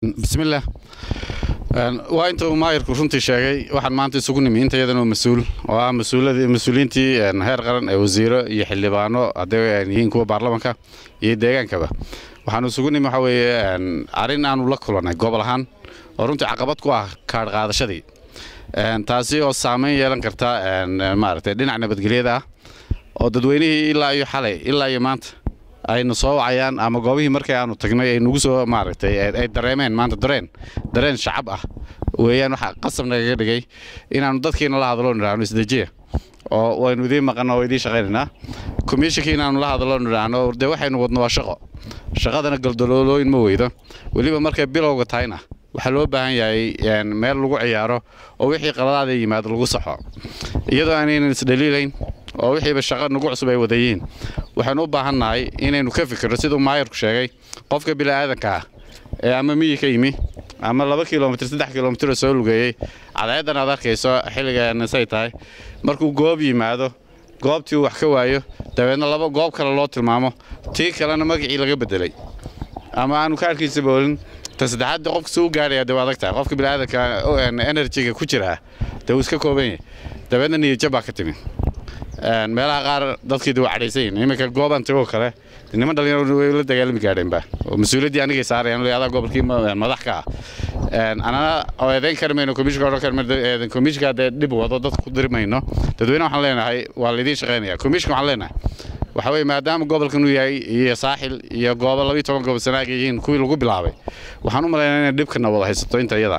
bismillaah waa inta uu maayirku runtii sheegay waxaan maanta isugu nimi inta iyadan oo mas-uul oo ah mas-uuliyiintii heer qaran ee wasiiro iyo xildhibaano hadday yihiin kuwa baarlamanka iyo deegaankaba waxaanu isugu nimi waxa weeye arrin aanu la kulannay gobol ahaan oo runtii caqabad ku ah kaadh qaadashadii taasi oo saamayn yeelan karta maaragtay dhinac nabadgelyada ah oo dadweynihii ilaa iyo xalay ilaa iyo maanta aynu soo wacayaan ama goobihii markii aanu tagnay ay nagu soo maaragtay ay dareemeen maanta dareen dareen shacab ah weeyaan waxaa qasab nagaga dhigay inaannu dadkiina la hadlo nidhaahno isdejiya oo waynu idiin maqanno oo idiin shaqaynaynaa komishinkii inaannu la hadlo nidhaahno dee waxaynu wadno waa shaqo shaqadana galdaloolooyin ma weydo weliba markay bilowga tahayna waxaa loo baahan yahay meel lagu ciyaaro oo wixii qaladaada yimaado lagu saxo iyadoo aanaynan isdhaliilayn oo wixiiba shaqo nagu cusub ay wadayiin waxaanu u baahannahay inaynu ka fikirno siduu maayarku sheegay qofka bini'aadanka ah ee ama miyi ka yimi ama laba kilomitr saddex kilomitr oo soo lugeeyey cadceeddan aad arkayso xilligaanasay tahay markuu goob yimaado goobtii uu wax ka waayo dabeedna laba goob kale loo tilmaamo tii kalena magacii laga beddelay ama aanu kaarkiisa boolin ta saddexaad qofka suu gaaraya dee waa adag tahay qofka bini'aadanka enerjiga ku jiraa dee uu iska kooban yahay dabeedna niyadjab baa ka timi meelaha qaar dadkii waa cadhaysan yihin iminka goobaan tagoo kale niman dhalinyaro way la dagaalami gaadheenba oo mas-uuliyaddii anigay saarayaan adaa gobolkii madax ka ah anana oo eedayn kari mayno komishinka odhan kari mayno komishinka dee dhib wado dadka ku diri mayno dadweyne waxaan leenahay waa laydiin shaqaynaya komishinka waxaan leenahay waxa weeye maadaama gobolkan uu yahay iyo saaxil iyo goobo labiyo toban gobol sanaaga yihiin kuwii lagu bilaabay waxaan u malaynaa inay dhibkana wada haysato inta iyada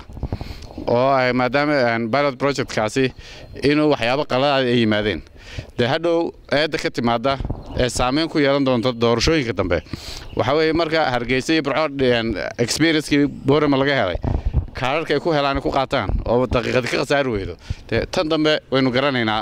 oo maadaama pilot projectkaasi inuu waxyaabo qaladaad ay yimaadeen dee hadhow eedda ka timaada ee saamayn ku yeelan doonta doorashooyinka dambe waxa weeye marka hargeysa iyo burco experiencekii boorama laga helay kaararka ay ku helaan ku qaataan oo daqiiqadi ka khasaari weydo dee tan dambe waynu garanaynaa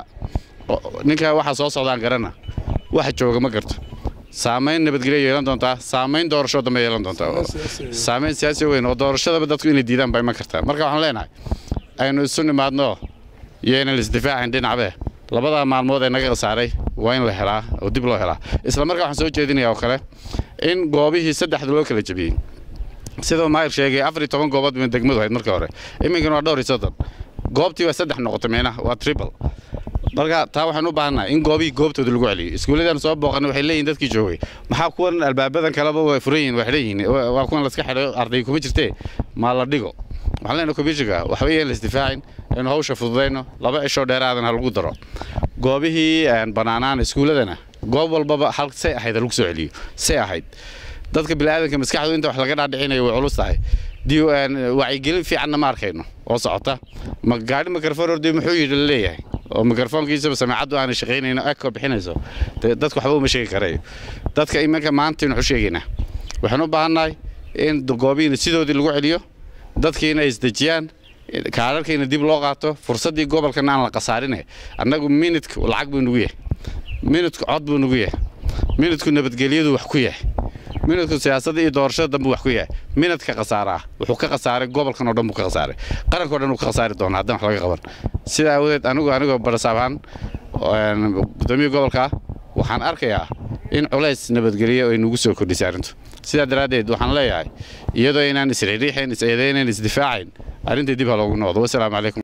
ninka waxa soo socdaan garana waxa jooga ma garto saamayn nabadgelyo yeelan doontaa saamayn doorasho dambe yeelan doontaa saamayn siyaasi weyn oo doorashadaba dadku inay diidaan bay ma kartaa marka waxaan leenahay aynu isu nimaadno iyo inaan isdifaacayn dhinacbe labada maalmood ee naga khasaaray waa in la helaa oo dib loo helaa isla markaa waxaan soo jeedinayaa oo kale in goobihii saddexda loo kala jebiyey sidoo maayir sheegay afar iyo toban goobood bay degmadu ahayd markii hore iminkana waa dhowr iyo soddon goobtii waa saddex noqotay meenaha waa triple marka taa waxaan u baahannahay in goobihii goobtooda lagu celiyo iskuulladan soo booqanay waxay leeyihin dadkii joogay maxaa kuwan albaabadan kaleba way furan yihin waa xidhan yihin waa kuwan laska xidhay arday kuma jirtee maa la dhigo waxaan leenahay komishinka waxba yeen la isdifaacin aynu hawsha fududayno laba cishoo dheeraadan ha lagu daro goobihii bannaanaan iskuulladana goob walbaba hal say ahayd ha lagu soo celiyo say ahayd dadka bini'aadanka maskaxdu inta wax laga dhaadhicinayo way culus tahay wacyigelin fiicanna ma arkayno oo socota ma gaadhi mikrofon ordi muxuu yidhi la leeyahay oo mikrofoonkiisaba samaacaddu aanay shaqaynayno eko bixinayso dadku waxba uma sheegi karayo dadka iminka maanta aynu waxu sheegaynaa waxaan u baahannahay in goobihiina sidoodii lagu celiyo dadkiina ay isdejiyaan kaararkiina dib loo qaato fursaddii gobolkana aan la khasaarinay annagu minidku lacag buu nugu yahay minidku cod buu nugu yahay minidku nabadgelyadu wax ku yahay minidku siyaasadda iyo doorashada dambe wax ku yahay minidka khasaaraa wuxuu ka khasaaray gobolkan oo dhan buu ka khasaaray qaranka o dhan uu ka khasaari doonaa haddaan wax laga qaban sidaa awadeed anigu anigoo barasaab ahaan gudoomiya gobolka waxaan arkayaa in culays nabadgelyo ay nugu soo kordhisay arrintu sidaa daraaddeed waxaan leeyahay iyadoo inaan isriiriixayn is eedaynayn isdifaacayn arrintii dib ha loogu noqdo wasalaamu calaykum